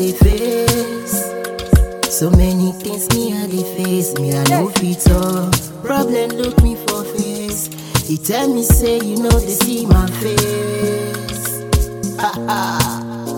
dey face. So many things me I dey face, me I no fit talk. Problem look me for face. He tell me say you know they see my face. Ha ha.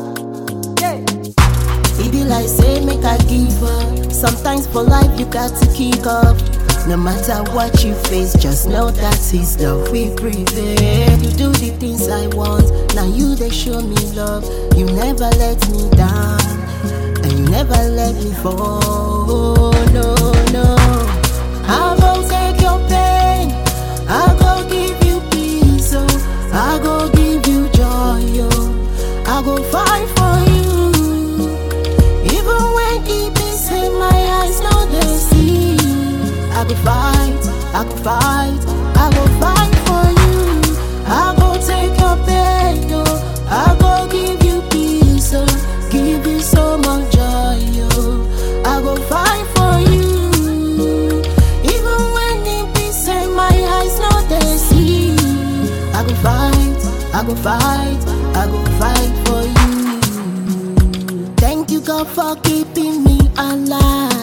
It be like say make I give up. Sometimes for life you got to kick up. No matter what you face, just know that His love will prevail. You do the things I want, now you they show me love. You never let me down, and you never let me fall. No, no. I go take your pain, I go give you peace, oh. I go give you joy, oh. I go fight for you. Even when deep inside my eyes no they see I go fight, I go fight, I go fight for you I go take your pain, oh I go give you peace, oh Give you so much joy, oh I go fight for you Even when deep inside my eyes no they see I go fight, I go fight, I go fight for you Thank you, God, for keeping me alive.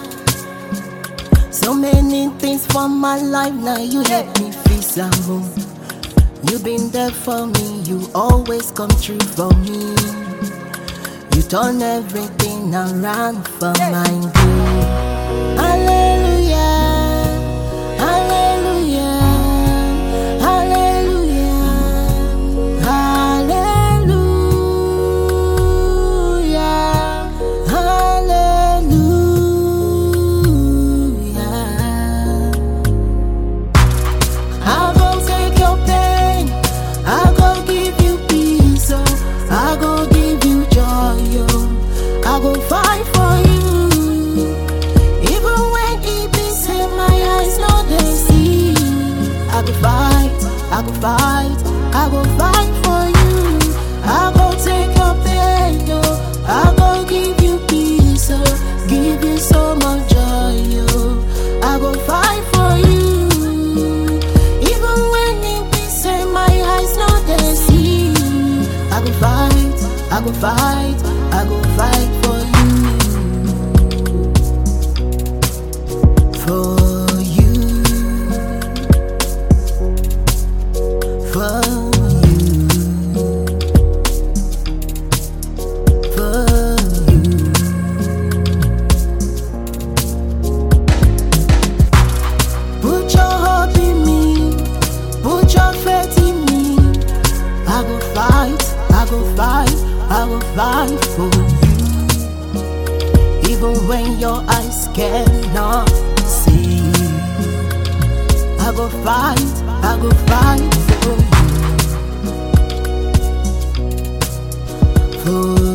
So many things for my life, now you help me feel some more. You been there for me, you always come true for me. You turn everything around for my good. Hallelujah, hallelujah, hallelujah, hallelujah, hallelujah. I go take your pain, I go give you peace, oh. I go give you joy, oh. I go fight for you. Even when deep inside my eyes no they see, I go fight, I go fight, I go fight for you. I go take your pain, oh. I go give you peace, oh. Give you so much joy, oh. I go fight for you. Even when deep inside my eyes no they see, I go fight, I go fight, I go fight for you. For you. For you. For you. Put your hope in me, put your faith in me. I will fight, I will fight, I will fight for you. Even when your eyes cannot see, I will fight, I will fight for you. For